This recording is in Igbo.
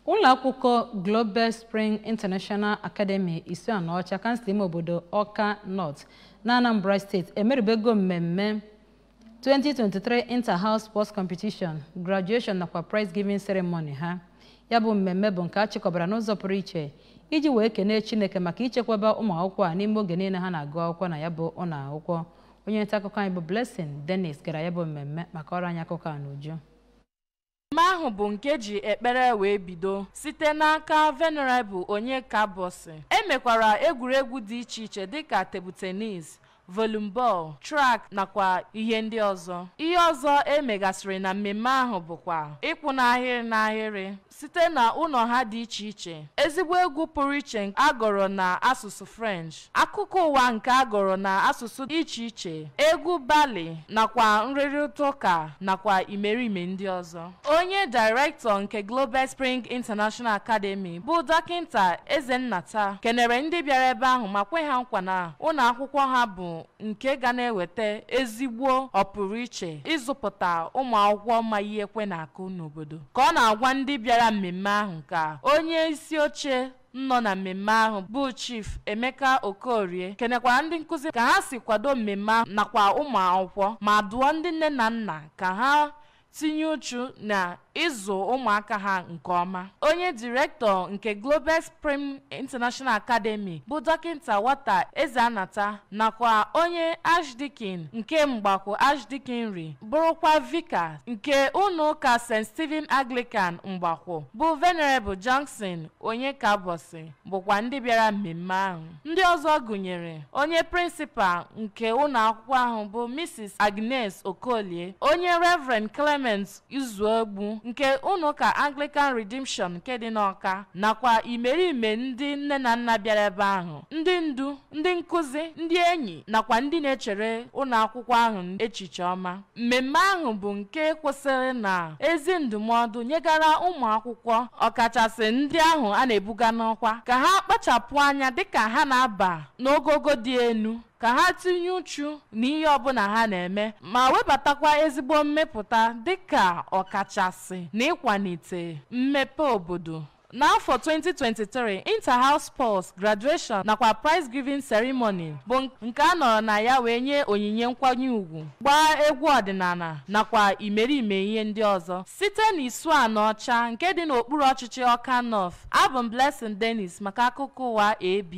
ụlọ akwụkwọ global spring international academy isianaọcha kansụl ime obodo ọka north na anambra steeti emeribego mmemme 2023 inter-house sports competition graduation nakwa prize giving ceremony ha ya bụ mmemme bụ nke a chịkọbara n'ụzọ pụrụ iche iji wee kenee chineke maka ichekwaba ụmụ akwụkwọ a n'ime oge niile ha na-agụ akwụkwọ na ya bụ ụlọ akwụkwọ onye nta akụkọ anyị bụ blessing dennis gara ya bụ mmemme maka ọrụ anyị akụkọ a n'uju mmemme ahụ bụ nke ji ekpere wee bido site n'aka venerable onyeka bosi emekwara egwuregwu dị iche iche dịka tebụl tenis volleyball track nakwa ihe ndị ọzọ ihe ọzọ emegasịrị na mmemme ahụ bụkwa ịkwụ n'ahịrị n'ahịrị site na ụlọ ha dị iche iche ezigbo egwu pụrụ iche agọrọ na asụsụ french akụkọ ụwa nke agọrọ na asụsụ dị iche iche egwu bali nakwa nrịrịta ụka nakwa imerime ndị ọzọ onye dairektọ nke global spring international academy bụ dọkịnta ezennata kenere ndị bịara ebe ahụ ma kwe ha nkwa na ụlọ akwụkwọ ha bụ nke ga na-eweta ezigbo ọpụrụiche ịzụpụta ụmụ akwụkwọ ma ihe ekwe na-akụ n'obodo ka ọ na-agwa ndị bịara mmemme ahụ ka onye isi oche nọ na mmemme ahụ bụ chief emeka okorie kenekwara ndị nkụzi ka ha si kwado mmemme ahụ nakwa ụmụ akwụkwọ ma dụọ ndị nne na nna ka ha tinye uchu na ịzụ ụmụaka ha nke ọma onye direktọ nke global spring international academy bụ dọkịta wata ezeanata nakwa onye archdeacon nke mgbakọ archdeaconry bụrụkwa vika nke ụlọ ụka st stephen anglican mgbakọ bụ venerable johnson onye kabosi bụkwa ndị bịara mmemme ahụ ndị ọzọ gụnyere onye prịnsịpal nke ụlọ akwụkwọ ahụ bụ mrs agnes okolie onye reverend clement izuogbu nke ụlọ ụka anglican redemption nke dị n'ọka nakwa imerime ndị nne na nna bịara ebe ahụ ndị ndu ndị nkụzi ndị enyi nakwa ndị na-echere ụlọ akwụkwọ ahụ echiche ọma mmemme ahụ bụ nke kwụsịrị na ezi ndụmọdụ nyegara ụmụ akwụkwọ ọkachasị ndị ahụ a na-ebuga n'ọkwa ka ha kpachapụ anya dịka ha na-aba n'ogogo dị elu ka ha tinye uchu n'ihe ọbụla ha na-eme ma webatakwa ezigbo mmepụta dịka ọkachasị na ịkwalite mmepe obodo n'afọ 2023 inter-house sports graduation nakwa prize giving ceremony bụ nke a nọrọ na ya wee nye onyinye nkwanye ùgwù gbaa egwu ọdịnala nakwa imerime ihe ndị ọzọ site n'isu anọ ọcha nke dị n'okpuru ọchịchị ọka north abụ m blessing dennis maka akụkọ ụwa ab